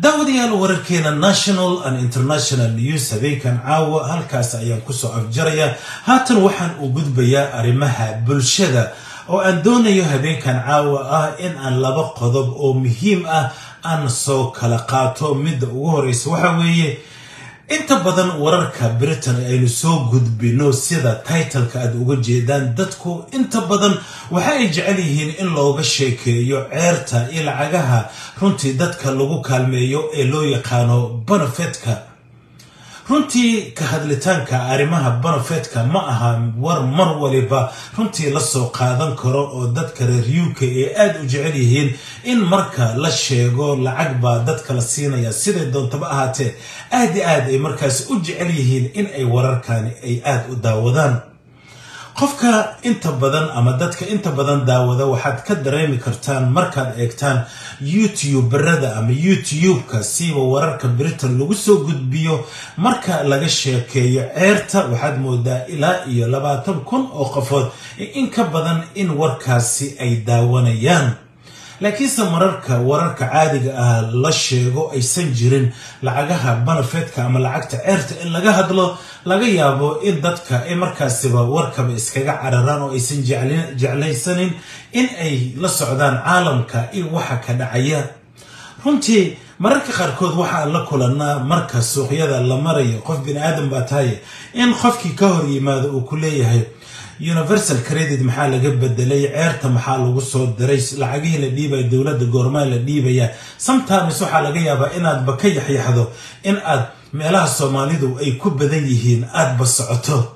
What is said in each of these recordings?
daawadayaal wararkeena national and international news habeenkan caawa halkaas ayaan kusoo afjaraya haatan waxaan u gudbayaa arrimaha bulshada oo aan doonayo habeenkan caawa ah in aan laba qodob oo muhiim ah aan soo kala qaato midda ugu horeysa waxa weeye inta badan wararka britain aynu soo gudbino sida titleka aad uga jeedaan dadku inta badan waxa ay jecel yihiin in looga sheekeeyo ceerta iyo lacagaha runtii dadka lagu kaalmeeyo ee loo yaqaano bonofetka runtii ka hadlitaanka arrimaha bonofetka ma aha war mar waliba runtii lasoo qaadan karo oo dadka reer uk ee aada u jecel yihiin in marka la sheego lacag baa dadka la siinaya siday doontaba ahaatee aad i aad ay markaas u jecel yihiin in ay wararkani ay aada u daawadaan qofka inta badan ama dadka inta badan daawada waxaad ka dareemi kartaan markaad eegtaan youtuberada ama youtube-ka siiba wararka britain lagu soo gudbiyo marka laga sheekeeyo ceerta waxaad moodaa ilaa iyo labaatan kun oo qofood in ka badan in warkaasi ay daawanayaan laakiinse mararka wararka caadiga ah la sheego aysan jirin lacagaha banafetka ama lacagta ceerta in laga hadlo laga yaabo in dadka ay markaasiba warkaba iskaga cararaan oo aysan jeclaysanin in ay la socdaan caalamka iyo waxa ka dhacaya runtii mararka qaarkood waxaan la kulanaa marka suuqyada la marayo qof bini aadan baa tahaye in qofkii ka hor yimaado uu ku leeyahay universal credit maxaa laga bedelay ceerta maxaa lagu soo diray lacagihii la dhiibaya dowladda goormaa la dhiibaya sometimes waxaa laga yaabaa inaadba ka yaxyaxdo in aad meelaha soomaalidu ay ku badan yihiin aadba socoto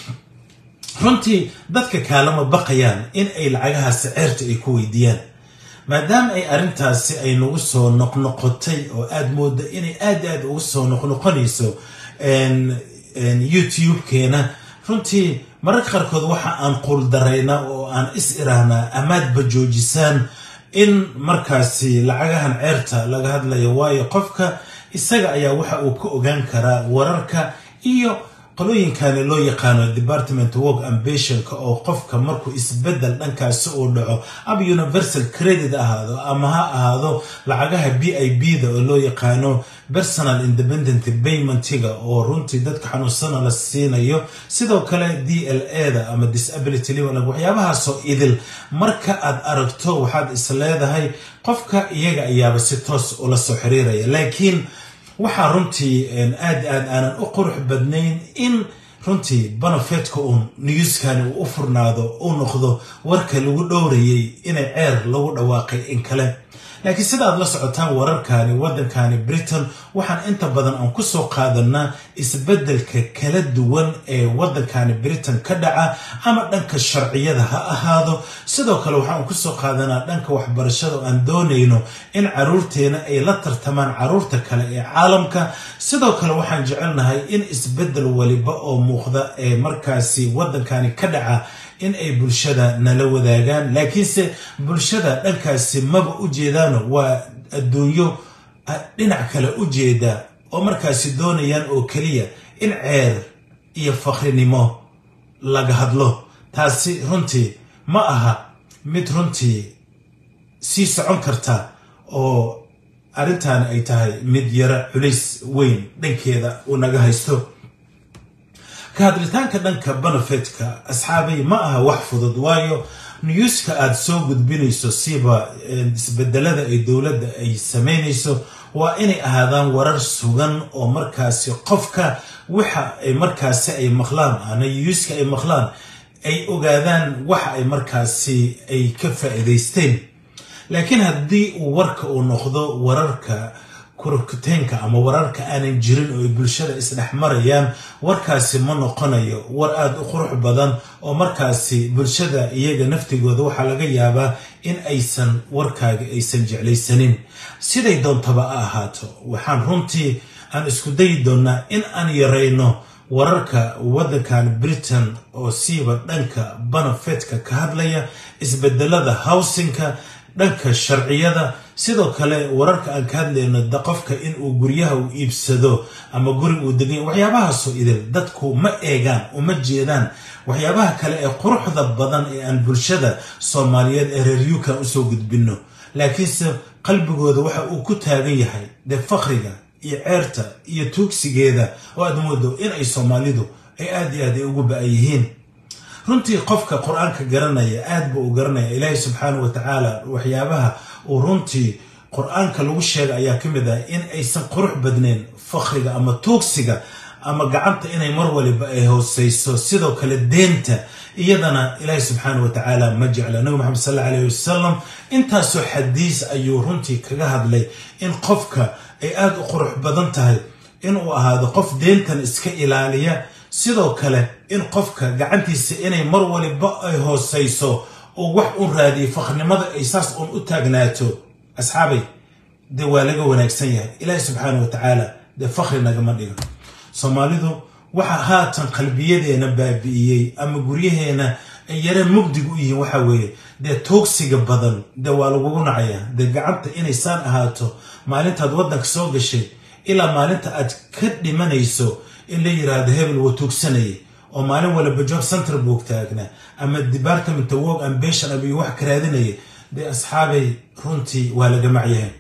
runtii dadka kaalama baqayaan in ay lacagahaasi ceerta ay ku weydiiyaan maadaama ay arrintaasi ay nagu soo noqnoqotay oo aada mooda inay aad aad ugu soo noqnoqonayso youtube-keena runtii mararka qaarkood waxa aan quuldaraynaa oo aan is irahnaa amaadba joojisaan in markaasi lacagahan ceerta laga hadlayo waayo qofka isaga ayaa waxa uu ka ogaan karaa wararka iyo qolooyinkani loo yaqaano department work ambitionka oo qofka markuu isbedel dhankaasi uu dhaco ama universal credit ahaado ama ha ahaado lacagaha b i b da oo loo yaqaano personal independent paymentiga oo runtii dadka xanuunsana la siinayo sidoo kale d l a da ama disability libanag waxyaabahaasoo idil marka aad aragto waxaad is leedahay qofka iyaga ayaaba si toos ula soo xiriiraya laakiin waxaa runtii aad aad aanan u qurux badnayn in runtii bonofetka uun newskani uu u furnaado uu noqdo warka lagu dhowrayay inay ceer lagu dhawaaqay in kale laakiin sida aad la socotaan wararkani waddankani britain waxaan inta badan aan kusoo qaadanaa isbeddelka kala duwan ee waddankani britain ka dhaca ama dhanka sharciyada ha ahaado sidoo kale waxaan kusoo qaadanaa dhanka waxbarashada oo aan doonayno in caruurteena ay la tartamaan caruurta kale ee caalamka sidoo kale waxaan jecelnahay in isbeddel waliba oo muuqda ee markaasi waddankani ka dhaca in ay bulshada nala wadaagaan laakiinse bulshada dhankaasi maba u jeedaano waa adduunyo dhinac kale u jeeda oo markaasi doonayaan oo keliya in ceer iyo fakrinimo laga hadlo taasi runtii ma aha mid runtii sii socon karta oo arrintan ay tahay mid yaro culays weyn dhankeeda uu naga haysto ka hadlitaanka dhanka bonofetka asxaabay ma aha wax fudud waayo newska aada soo gudbinayso siba isbedelada ay dowladda ay sameynayso waa inay ahaadaan warar sugan oo markaasi qofka waxa ay markaasi ay maqlaan ana newska ay maqlaan ay ogaadaan waxa ay markaasi ay ka faa'iidaysteen laakiin haddii uu warka uu noqdo wararka kurkuteenka ama wararka aanan jirin oo ay bulshada isdhex marayaan warkaasi ma noqonayo war aada u qurux badan oo markaasi bulshada iyaga naftigooda waxaa laga yaabaa in aysan warkaaga aysan jeclaysanin siday doontaba a ahaato waxaan runtii aan isku dayi doonnaa in aan yarayno wararka waddankan britain oo siiba dhanka bonofetka ka hadlaya isbedelada howsinka dhanka sharciyada sidoo kale wararka aan ka hadlayno da qofka inuu guryaha u iibsado ama guri uu deganya waxyaabahaasoo idil dadku ma eegaan uma jeedaan waxyaabaha kale ee quruxda badan ee aan bulshada soomaaliyeed ee reer yukan usoo gudbino laakiinse qalbigooda waxa uu ku taagan yahay dee fakriga iyo ceerta iyo tuugsigeeda oo aad moodo in ay soomaalidu ay aad iyo aad ay ugu ba-an yihiin runtii qofka qur-aanka garanaya aad buu u garanaya ilaahay subxaana wa tacaala waxyaabaha uu runtii qur-aanka lagu sheega ayaa ka mid ah in aysan qurux badnayn fakriga ama tuugsiga ama gacanta inay mar waliba ay hooseyso sidoo kale deenta iyadana ilaahay subxaana wa tacaala ma jecla nabi maxamed sal alla alayh wasalam intaasoo xadiis ayuu runtii kaga hadlay in qofka ay aada u qurux badan tahay inuu ahaado qof deentan iska ilaaliya sidoo kale in qofka gacantiisa inay mar waliba ay hooseyso oo wax un raadiyo fakhnimada ay saas uun u taagnaato asxaabay dee waa laga wanaagsan yahay ilaahi subxaana wa tacaala dee fakhri nagama dhigo soomaalidu waxa haatan qalbiyadeena baabi'iyey ama guryaheena ay yareen mugdig u yihiin waxa weeye dee toogsiga badan dee waa lagugu nacayaa dee gacanta inay saan ahaato maalintaad waddanka soo gashay ilaa maalinta aad ka dhimanayso in la yiraahdo hebel wuu tuugsanayay oo maalin waliba job center buu taagnaa ama department work ambition abiyo wax ka raadinayay dee asxaabay runtii waa laga macyahay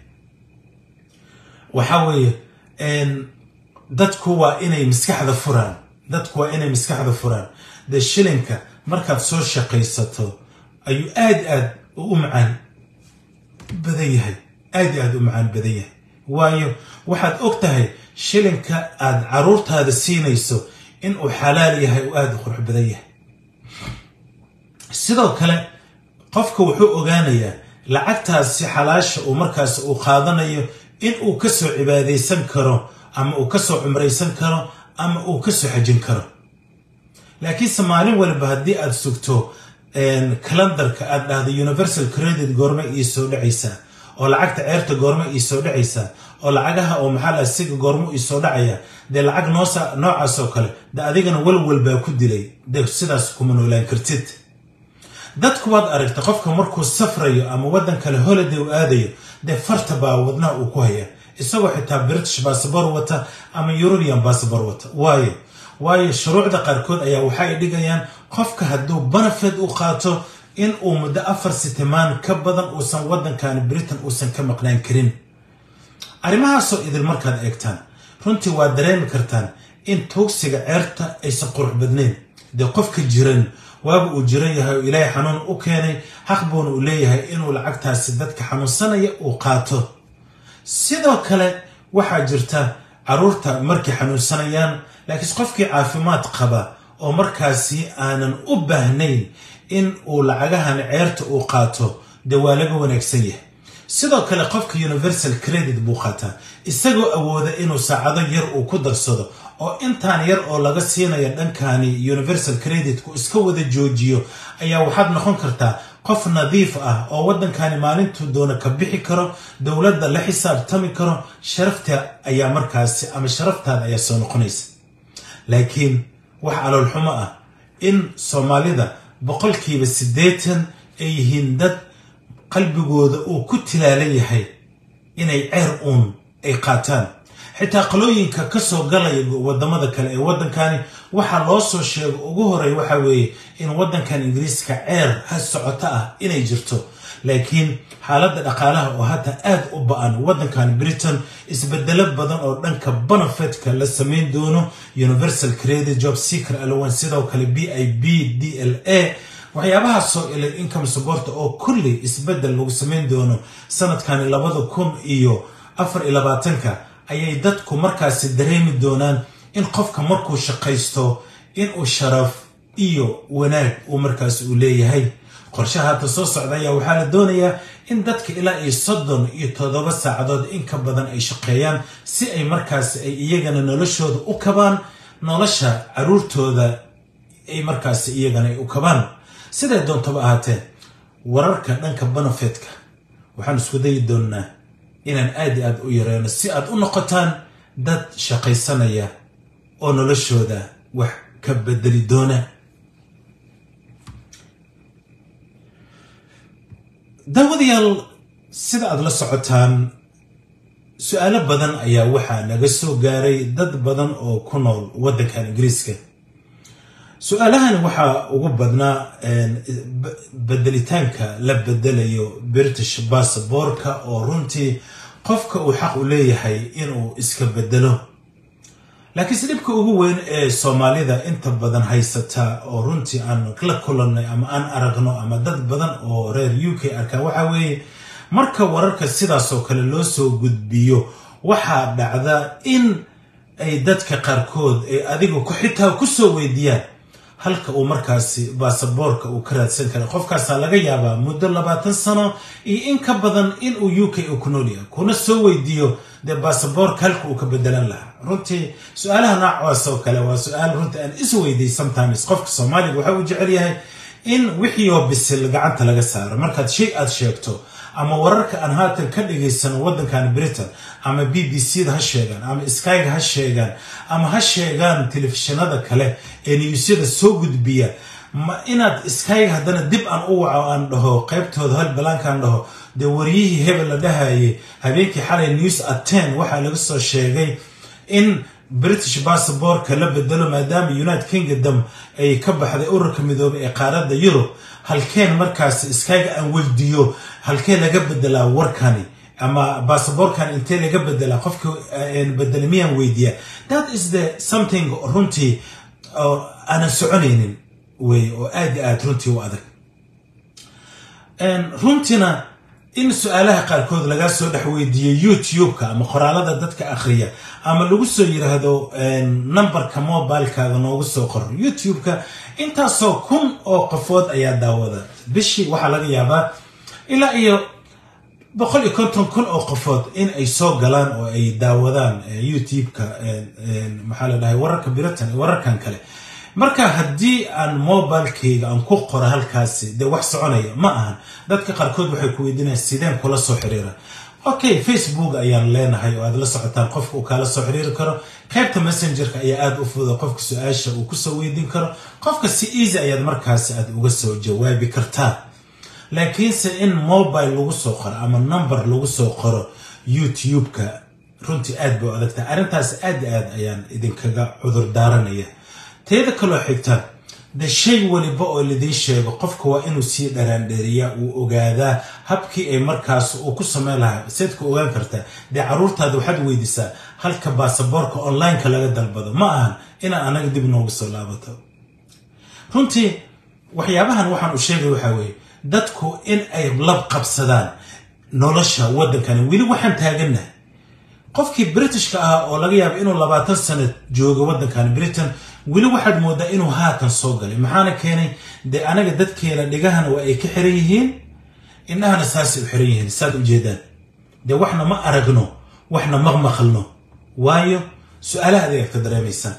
waxa weeye dadku waa inay maskaxda furaan dadku waa inay maskaxda furaan dee shilinka markaad soo shaqaysato ayuu aad aad u macaan badan yahay aad aad u macaan badan yahay waayo waxaad og tahay shilinka aad caruurtaada siinayso inuu xalaal yahay oo aada u qurux badan yahay sidoo kale qofka wuxuu ogaanayaa lacagtaasi xalaasha uu markaas uu qaadanayo in uu kasoo cibaadaysan karo ama uu kasoo cumraysan karo ama uu kasoo xajin karo laakiinse maalin waliba haddii aad sugto kalendarka aad dhahdo universal credit goorma ii soo dhacaysaa oo lacagta ceerta goorma ii soo dhacaysaa oo lacagaha oo maxaa siga goormo ii soo dhacaya dee lacag noosa noocaas oo kale de adigana walwal baa ku dilay dee sidaas kuma noolaan kartid dadku waad aragta qofka markuu safrayo ama waddan kale holiday u aadayo dee farta baa wadnaha uu ku haya isagoo xitaa british bassabor wata ama european bassabor wata waayo waayo shuruucda qaarkood ayaa waxa ay dhigayaan qofka hadduu benefit u qaato in uu muddo afar sitimaan ka badan uusan waddankani britain uusan ka maqnaan karin arrimahaasoo idil markaad eegtaan runtii waad dareemi kartaan in tuugsiga ceerta aysan qurux badnayn dee qofka jiran waaba uu jiran yahay oo ilaahay xanuun u keenay xaq buuna uu leeyahay inuu lacagtaasi dadka xanuunsanaya uu qaato sidoo kale waxaa jirta caruurta markay xanuunsanayaan laakiinse qofkii caafimaad qaba oo markaasi aanan u baahnayn in uu lacagahan ceerta uu qaato dee waa laga wanaagsan yahay sidoo kale qofka universal credit buu qaataa isagoo awooda inuu saacado yar uu ku darsado oo intaan yar oo laga siinayo dhankani universal creditku iska wada joojiyo ayaa waxaad noqon kartaa qof nadiif ah oo waddankani maalintuu doona ka bixi karo dowladda la xisaabtami karo sharafta ayaa markaasi ama sharaftaada ayaa soo noqonaysa laakiin wax caloolxumo ah in soomaalida boqolkiiba siddeetan ay yihiin dad qalbigooda uu ku tilaalan yahay inay ceer uun ay qaataan xitaa qalooyinka ka soo galaya waddamada kale ee waddankani waxaa loo soo sheego ugu horey waxa weeye in waddankan ingiriiska ceer ha socoto ah inay jirto laakiin xaaladda dhaqaalaha oo hadda aad u ba-an waddankan britain isbedelo badan oo dhanka benefitka la samayn doono universal credit job seeker allowan sidoo kale b i b d l a waxyaabahaasoo ilay income supporta oo kulli isbedel lagu samayn doono sanadkani labada kun iyo afar iyo labaatanka ayay dadku markaasi dareemi doonaan in qofka markuu shaqaysto inuu sharaf iyo wanaag uu markaasi uu leeyahay qorshaha hadda soo socda ayaa waxaa la doonayaa in dadka ilaa iyo soddon iyo toddoba saacadood in ka badan ay shaqeeyaan si ay markaasi ay iyagana noloshooda u kabaan nolosha caruurtooda ay markaasi iyagana ay u kabaan siday doontaba ahaatee wararka dhanka benefitka waxaan isku dayi doonnaa inaan aad i aad u yareyno si aad u noqotaan dad shaqaysanaya oo noloshooda wax ka bedeli doona daawadayaal sida aad la socotaan su-aalo badan ayaa waxaa naga soo gaaray dad badan oo ku nool waddankan ingiriiska su-aalahani waxaa ugu badnaa bedelitaanka la bedelayo british basaborka oo runtii qofka uu xaq u leeyahay inuu iska bedelo laakiinse dhibka ugu weyn ee soomaalida inta badan haysata oo runtii aan la kulannay ama aan aragno ama dad badan oo reer u k arkaan waxaa weeye marka wararka sidaasoo kale loo soo gudbiyo waxaa dhacda in ay dadka qaarkood ay adigu xitaa kusoo weydiiyaan halka uu markaasi baasaboorka uu ka raadsan kara qofkaasaa laga yaabaa muddo labaatan sano iyo in ka badan inuu u k uu ku nool yahay kuna soo weydiiyo dee baasaboorka halka uu ka bedelan lahaa runtii su-aalaha noocaas oo kale waa su-aal runtii aan is weydiy sometimes qofka soomaaliga waxa uu jecel yahay in wixii oo bisil gacanta laga saaro markaad shay aad sheegto ama wararka aan haatan ka dhagaysano waddankan britain ama b b c da ha sheegaan ama skyga ha sheegaan ama ha sheegaan telefishinada kale ee niyuusyada soo gudbiya ma inaad skyga haddana dib aan u waco aan dhaho qaybtooda hal balaankaan dhaho dee waryihii hebel la dhahayay habeenkii xalay news atten waxaa laga soo sheegay in british basaborka la bedelo maadaama united kingdom ay ka baxday ururka midoobay ee qaaradda yurub halkeen markaas skyga aan weydiiyo halkee laga bedelaa warkani ama basaborkan intee laga bedelaa qofka bedela miyaan weydiiya that is the something runtii aanan soconaynin wey oo aad i aad runtii u adag runtiina in su-aalaha qaarkood lagaa soo dhex weydiiyo youtube-ka ama qoraalada dadka akhriya ama lagu soo yiraahdo numberka mobilekaada noogu soo qor youtube-ka intaasoo kun oo qofood ayaa daawada bishii waxaa laga yaabaa ilaa iyo boqol iyo konton kun oo qofood in ay soo galaan oo ay daawadaan youtube-ka maxaa la dhahay wararka britain wararkan kale marka haddii aan mobilekayga aan ku qoro halkaasi dee wax soconaya ma ahan dadka qaarkood waxay ku weydiinayaan sideen kula soo xiriira okay facebook ayaan leenahay oo aad la socotaan qofka uu kaala soo xiriiri karo qaybta messengerka ayaa aada u fuda qofka su-aasha uu kusoo weydiin karo qofka si easy ayaad markaasi aad uga soo jawaabi kartaa laakiinse in mobile lagu soo qoro ama number lagu soo qoro youtube-ka runtii aad bay u adagtahay arrintaas aad i aad ayaan idinkaga cudur daaranaya teeda kaloo xigta de shay waliba oo lidiin sheego qofka waa inuu sii dharaandheriyaa uu ogaadaa habkii ay markaas uu ku sameyn lahaa seed ku ogaan kartaa dee caruurtaada waxaad weydiisaa halka baasaboorka online-ka laga dalbado ma ahan inaa anaga dib noogu soo laabato runtii waxyaabahan waxaan u sheegay waxaa weeye dadku in ay lab qabsadaan nolosha waddankani weli waxaan taagannahay qofkii britishka ahaa oo laga yaaba inuu labaatan sano joogo waddankan britain weli waxaad moodaa inuu haatan soo galay maxaana keenay dee anaga dadkeena dhigahana waa ay ka xiran yihiin indhahana saasay u xiran yihiin saad ujeedaan dee waxna ma aragno waxna ma maqalno waayo su-aalaha adegaad ka dareemaysaan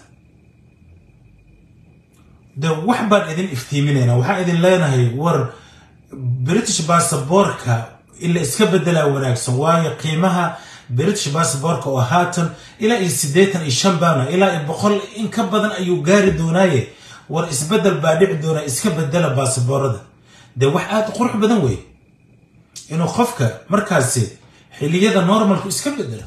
dee wax baan idin iftiiminaynaa waxaan idin leenahay war british basaborka ila iska bedelaa wanaagsan waayo qiimaha british basaborka oo haatan ilaa iyo siddeetan iyo shan baana ilaa iyo boqol in ka badan ayuu gaari doonaaye war isbedel baa dhici doonaa iska bedela baasaboorada dee wax aada qurux badan wey inuu qofka markaasi xiliyada normalku iska bedelo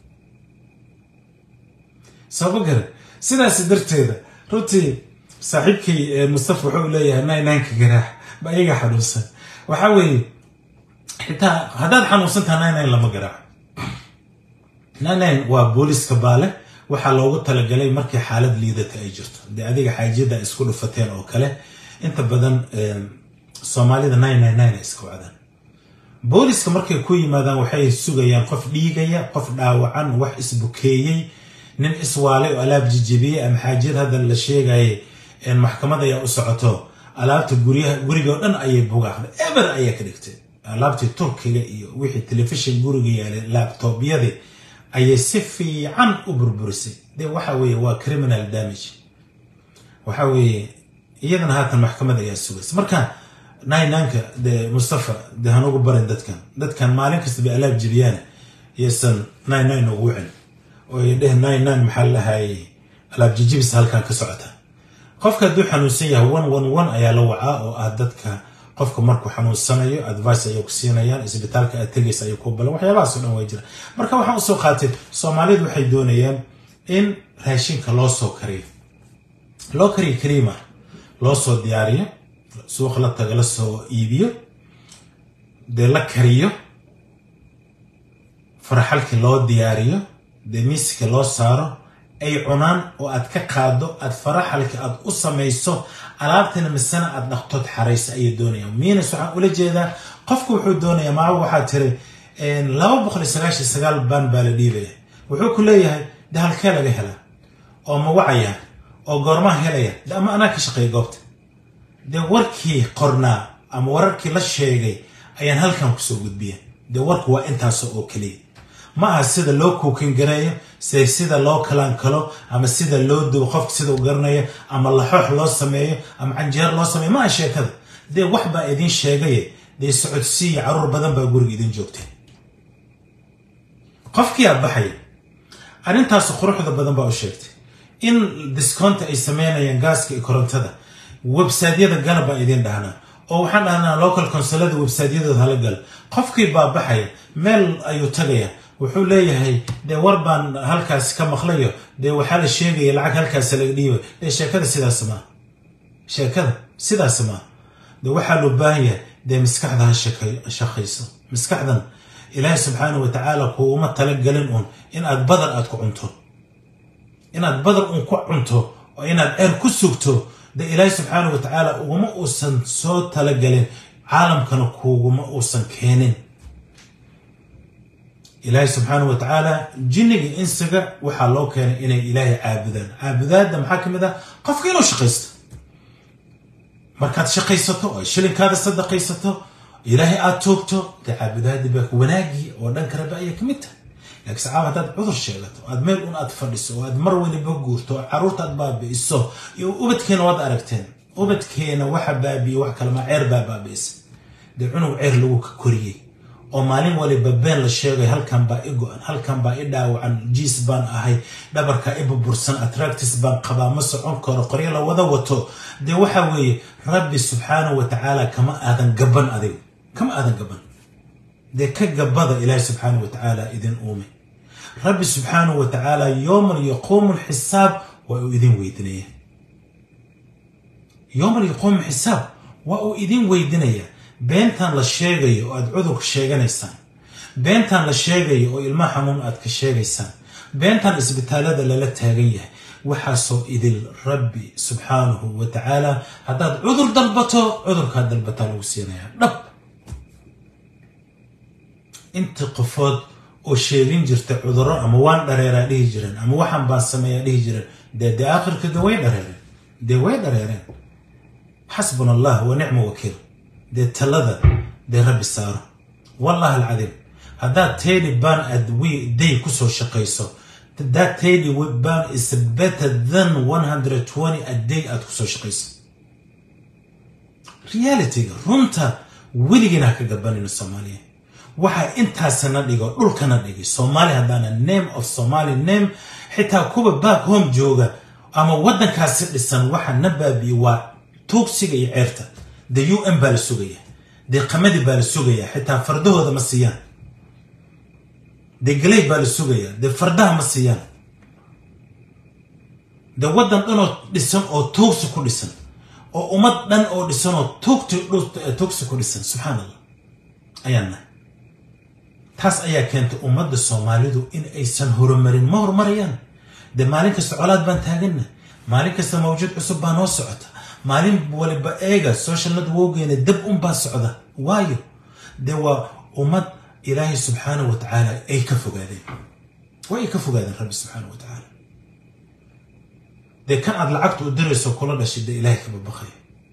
sababa garan sidaas darteeda runtii saaxiibkii mustafa wuxuu leeyahay naynanka garaax ba iyaga xanuunsan waxaa weeye xitaa haddaad xanuunsantaha naynan lama garaaco naynan waa booliska baale waxaa loogu talagalay markii xaalad liidata ay jirto dee adiga xaajiyada isku dhufateen oo kale inta badan soomaalida nine iska wacdaan booliska markay ku yimaadaan waxay sugayaan qof dhiigaya qof dhaawacan wax isbukeeyey nin iswaalay oo alaab jijibiyey ama xaajiyad hadda la sheegayay maxkamad ayaa u socoto alaabta guryaha gurigoo dhan ayay bugaaqday eber ayaa ka dhigtay alaabtii turkiga iyo wixii telefishin guriga yaalay laabtoobyadii ayay si fiican u burburisay de waxa weeye waa criminal damage waxa weeye iyadana haatan maxkamad ayaa sugaysa marka naynanka de mustafa de hanugu barin dadkan dadkan maalin kasta bay alaab jibiyaana iyaysan nine nine ugu wicin oo ay dheh nine nine maxaa lahaayey alaab jijibis halkan ka socota qofka hadduu xanuunsan yahay one one one ayaa la wacaa oo ah dadka qofka markuu xanuunsanayo advice ayay ku siinayaan isbitaalka aad tegaysa ayay ku balan waxyaabahaas o dhan waa jira marka waxaan usoo qaatay soomaalidu waxay doonayaan in raashinka loo soo kariyo loo kariyo kariima loo soo diyaariyo suuq la taga la soo iibiyo dee la kariyo faraxalkii loo diyaariyo dee miiska loo saaro ay cunaan oo aad ka qaado aad faraxalka aad u samayso alaabtina misena aad dhaqtood xaraysa ayay doonayaan miinas waxaan ula jeedaa qofku wuxuu doonayaa maaba waxaa tiri laba boqol iyo sagaashan sagaal baan baa la dhiibaya wuxuu ku leeyahay de halkee laga helaa oo ma wacaya oo goormaha helaya de ama anaa ka shaqeeya goobta dee warkii qornaa ama wararkii la sheegay ayaan halkan kusoo gudbiya dee warku waa intaas oo keliya ma aha sida loo kuukin gareeyo se sida loo kalaan kalo ama sida loo dubo qofka sida u garanayo ama laxoox loo sameeyo ama canjeer loo sameeyo ma aha sheekada dee wax baa idiin sheegaye dee socodsiiyo caruur badan baa guriga idin joogtay qofkiyaa baxaya arrintaas quruxda badan baa u sheegtay in discounta ay sameynayaan gaaska iyo korontada websaydyada gala baa idiin dhahnaa oo waxaan dhahnaa local consulada websaydyadooda hala gal qofkii baa baxaya meel ayuu tagaya wuxuu leeyahay dee war baan halkaas ka maqlayo dee waxaa la sheegaya lacag halkaas laga dhiiba dee sheekada sidaas maa sheekada sidaas maa dee waxaa loo baahan yahay dee maskaxda ha shaqayso maskaxdan ilaahay subxaana wa tacaala kuuma talagelin uun in aad badar aad ku cunto inaad badar uun ku cunto oo inaad ceer ku sugto de ilaahay subxaana wa tacaala uguma uusan soo talagelin caalamkana kuuguma uusan keenin ilaahay subxaana wa tacaala jinniga insiga waxaa loo keenay inay ilaahay caabudaan caabudaadda maxaa ka mid ah qofka inuu shaqaysto markaad shaqaysato oo shilinkaada sadaqaysato ilaahay aad toogto dee caabudaadda baa wanaagii oo dhanka rabbi ayaa ka mid tahay laakiin sacaab haddaad cudur sheegato aad meel un aad fadhiso oo aad mar waliba guurto oo carruurta aad baabi'iso iyo ubadkeena waad aragteen ubadkeena waxa baabi'iye wax kalema ceer baa baabi'isa dee cunug ceer lagu ka koriyey oo maalin waliba been la sheegay halkan baa i go-an halkan baa i dhaawacan jiis baan ahay dhabarkaa i burbursan atractis baan qabaa ma socon karo qoryo la wada wato dee waxa weeye rabbi subxaanahu wa tacaala kama aadan gaban adiga kama aadan gaban dee ka gabada ilaahi subxaanahu wa tacaala idin uume rabbi subxaanahu wa tacaala yowman yaquumu lxisaab waa uu idin weydinaya yowman yaquumu xisaab waa uu idin weydinaya beentan la sheegayo oo aad cudurka sheeganaysaan beentan la sheegayo oo ilmaha xanuun aad ka sheegaysaan beentan isbitaalada lala taagan yahay waxaasoo idil rabbi subxaanahu wa tacaala haddaad cudur dalbato cudurkaad dalbataa lagu siinayaa dhab inta qofood oo sheegin jirta cudurro ama waan dhareeraa dhihi jireen ama waxaan baan sameeyaa dhihi jireen dee dee aakhirka de way dhareereen dee way dhareereen xasbuna allah wa nicma wakiil dee talada dee rabbi saaro wallahi alcadiim haddaad tayli baan aad wi day kusoo shaqayso that tayli ban is better than one hundred twenty a day aad kusoo shaqayso realityga runta weligiina ha ka gabanayno soomaaliya waxaa intaasana dhigo dhulkana dhigay soomaali haddaana name of somaly name xitaa kuwa back home jooga ama waddankaasi dhisan waxa na baabiye waa tuugsiga iyo ceerta de u n baa la sugaya dee qamadii baa la sugayaa xitaa fardahooda ma siiyaan dee galey baa la sugayaa dee fardaha ma siiyaan dee waddan dhanoo dhisan oo tuugsi ku dhisan oo ummad dhan oo dhisan oo tuugti tuugsi ku dhisan subxaan allah ayaan nahay taas ayaa keentay ummadda soomaalidu in aysan horumarin ma horumarayaan dee maalin kasta colaad baan taaganna maalin kasta mawjud cusub baa noo socota maalin waliba eega social networkeena dab un baa socda waayo dee waa ummad ilaahay subxaanahu wa tacaala ay ka fogaadeen waa ay ka fogaadeen rabbi subxaanahu wa tacaala dee kan aad lacagta u dirayso kula dhashay dee ilaahay kaba baqaya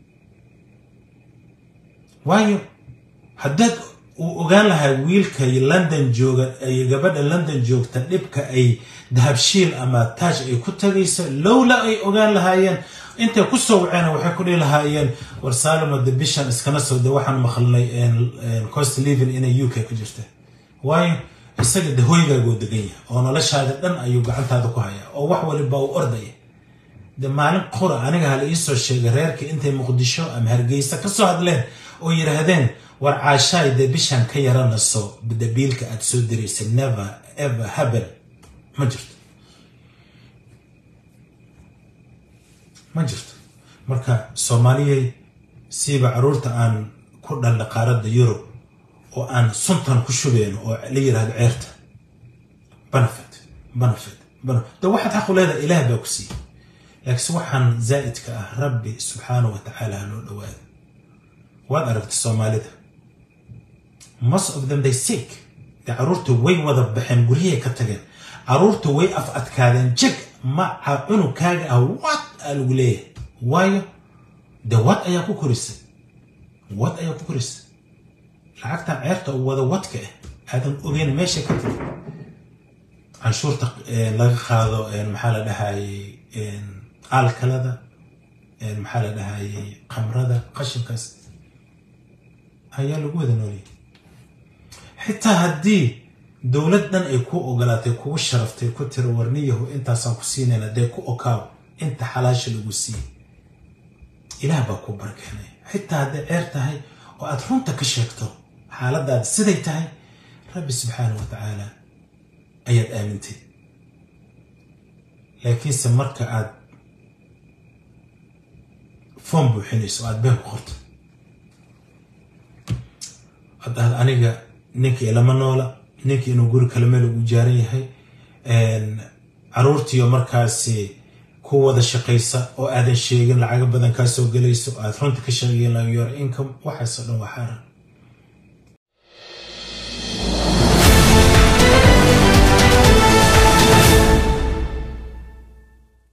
waayo haddaad uu ogaan lahaa wiilka london jooga ay gabadha london joogta dhibka ay dahabshiil ama taaj ay ku tagayso lowla ay ogaan lahaayeen intay ku soo waceena waxay ku dhihi lahaayeen war saalimo de bishan iskana soo de waxaan maqalnay cost living inay u k ku jirta waayo isaga de hoygaagoo degan yahay oo noloshaada dhan ayuu gacantaada ku hayaa oo wax waliba uu ordaya de maalin qura aniga hala iisoo sheegay reerka intay muqdisho ama hargeysa ka soo hadleen oo yidhaahdeen war caashaay dee bishaan ka yaranaso dabiilka aad soo diraysa never ever haben ma jirto ma jirto marka soomaaliyay siiba caruurta aan ku dhalna qaaradda yurub oo aan suntan ku shubeyno oo la yirahdo ceerta benefit benefit de waxaad xaq u leedahay ilaah baa ku siiyey laakiinse waxaan zaa'idka ah rabbi subxaanahu wa tacaala loo dhawaado waad aragta soomaalida most of them they sick dee caruurta way wada baxeen guryahay ka tageen caruurta way af adkaadeen jeg maca cunugkaaga ah wad aa lagu leeyahay waayo de wad ayaa ku korisay wad ayaa ku korisay lacagtan ceerta u wada wadka ah aadan ogeyn meesha ka tagi canshuurta laga qaado maxaa la dhahayey aalkalada maxaa la dhahayey khamrada qashinkaas ayaa lagu wada nooliyay xitaa haddii dowlad dhan ay ku ogolaatay kugu sharaftay ku tiri warniyahu intaasaan ku siinayna dee ku okaaw inta xalaasha lagu siiyey ilaah baa ku barkeenay xitaa hadday ceer tahay oo aad runta ka sheegto xaaladaada siday tahay rabbi subxaana wa tacaala ayaad aamintay laakiinse marka aad foom buuxinayso o aad been ku qorto ad ahad aniga ninka ilama noola ninka inuu guri kale meel ugu jaaran yahay caruurtiiyo markaasi ku wada shaqaysa oo aadan sheegin lacago badan kaa soo gelayso aad runta ka sheegayen laga yoro income waxaasoo dhan waa xaaran